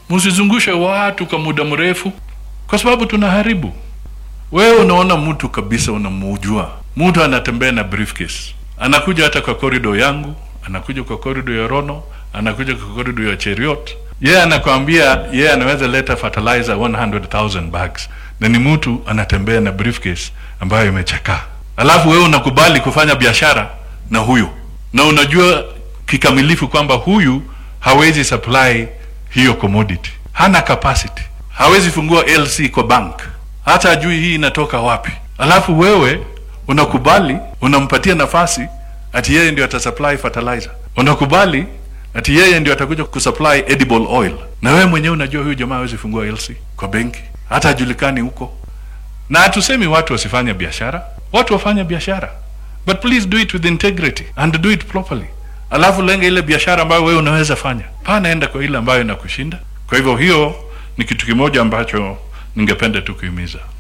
msizungushe watu kwa muda mrefu, kwa sababu tunaharibu. Wewe unaona mtu kabisa, unamujua mtu anatembea na briefcase, anakuja hata kwa korido yangu, anakuja kwa korido ya Rono, anakuja kwa korido ya Cheriot. Yeye anakwambia yeye anaweza leta fertilizer 100,000 bags, na ni mtu anatembea na briefcase ambayo imechakaa, alafu wewe unakubali kufanya biashara na huyu, na unajua kikamilifu kwamba huyu hawezi supply hiyo commodity, hana capacity, hawezi fungua LC kwa bank, hata ajui hii inatoka wapi. Alafu wewe unakubali, unampatia nafasi ati yeye ndio atasupply fertilizer, unakubali ati yeye ndio atakuja kusupply edible oil, na wewe mwenyewe unajua huyu jamaa hawezi fungua LC kwa benki, hata hajulikani huko. Na hatusemi watu wasifanye biashara, watu wafanye biashara, but please do it with integrity and do it properly. Alafu lenga ile biashara ambayo wewe unaweza fanya, pana enda kwa ile ambayo inakushinda. Kwa hivyo hiyo ni kitu kimoja ambacho ningependa tu kuhimiza.